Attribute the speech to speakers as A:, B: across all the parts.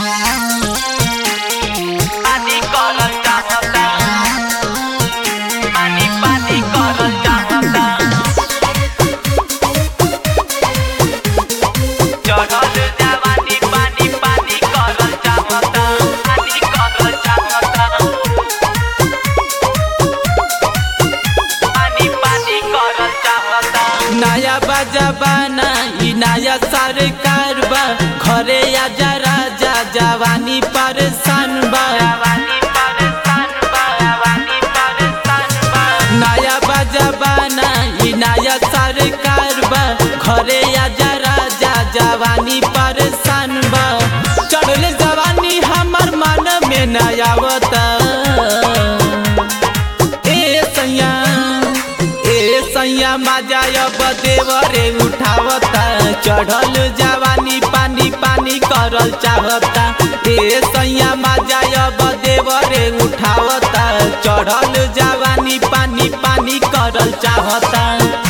A: पानी करल चाहता पानी पानी करल चाहता चढ़ल जवानी पानी पानी करल चाहता पानी करल चाहता पानी पानी करल चाहता
B: नया बजाबाना ई नया सरकार बा घरे आजा राजा जवानी परेशान बा
A: जवानी परेशान बा जवानी परेशान बा
B: नया बजाबाना ई नया सरकार बा घरे आजा राजा जवानी परेशान बा चढ़ल जवानी हमर मन में नया आवता ए सैया ए सैया मजायब देवरे उठावता चढ़ल जवानी पानी पानी करल चाहता ए सैया मजायब देवरे उठावता चढ़ल जवानी पानी पानी करल चाहता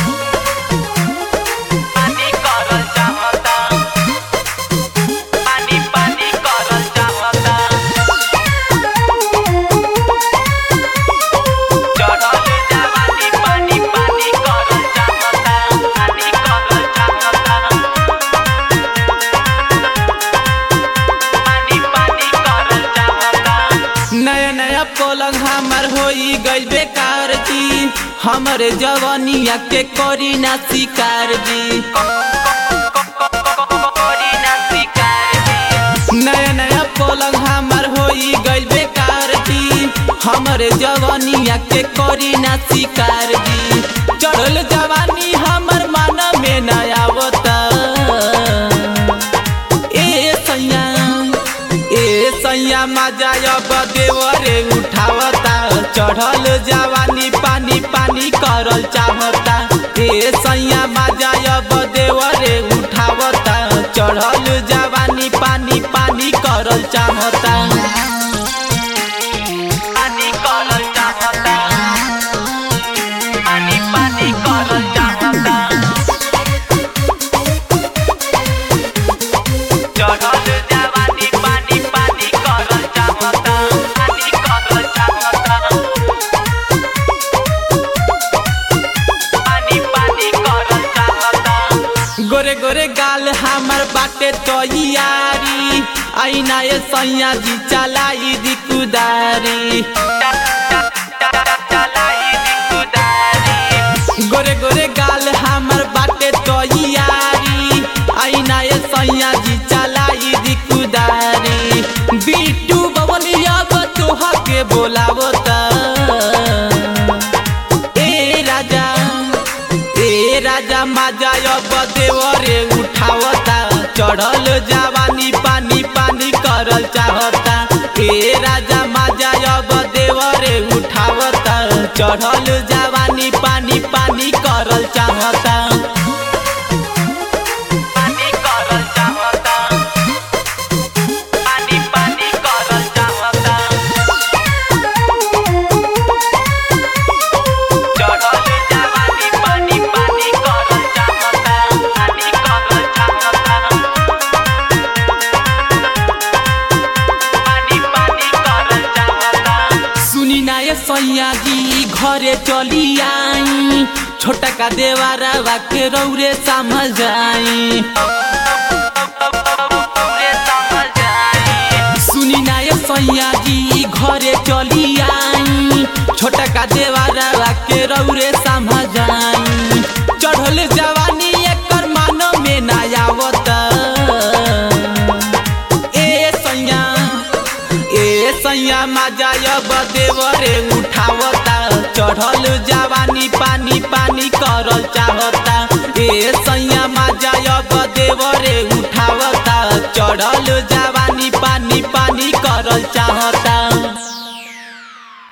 A: पानी करल चाहता पानी पानी करल चाहता चढ़ल जवानी पानी पानी करल चाहता पानी करल चाहता पानी पानी करल चाहता
B: नया नया पलंग हमार होई गई बेकार जी हमरे जवानिया के करी ना शिकार जी
A: कोरी ना शिकार दी
B: नया नया पलंग हमार होई गई बेकार जी हमरे जवानिया के करी ना शिकार जी चढ़ल जवानी हमर मन में नया आवता ए सैया ए सैया मजायब देवरे उठावता चढ़ल जवानी पानी पानी करल चाहता ए सैया मजायब देवरे उठावता चढ़ल जवानी पानी पानी करल चाहता
A: पानी करल चाहता पानी पानी करल चाहता चढ़ल जवानी पानी पानी करल चाहता पानी करल चाहता पानी पानी करल चाहता
B: गोरे गोरे गाल हमर बाटे तैयारी आईना ए सैया जी चलाई दी कुदारी
A: चलाई दी कुदारी
B: गोरे गोरे गाल हमर बाटे तैयारी आईना ए सैया जी चलाई दी कुदारी बीटू बबलिया तोहा के बोलावता ए राजा ए राजा मजायब देवरे उठावता चढ़ल जवानी पानी पानी करल चाहता ए राजा मजायब देवरे उठावता चढ़ल जवानी पानी पानी करल चाहता
A: पानी करल चाहता पानी पानी करल चाहता चढ़ल जवानी पानी पानी करल चाहता पानी करल चाहता पानी पानी करल चाहता
B: सुनी ना ये सैया जी घरे चली आई छोटा का देवारा के रौरे समझ जाई
A: पूरे समझ आए
B: सुनी ना ये सैया जी घरे चली आई छोटा का देवारा के रौरे समझ जाई चढ़ल जवानी एकर मानो में ना आवत ए सैया ए सैया मजायब देवरे उठावता चढ़ल जवानी पानी पानी करल चाहता ए सैया मजायब देवरे उठावता चढ़ल जवानी पानी पानी करल चाहता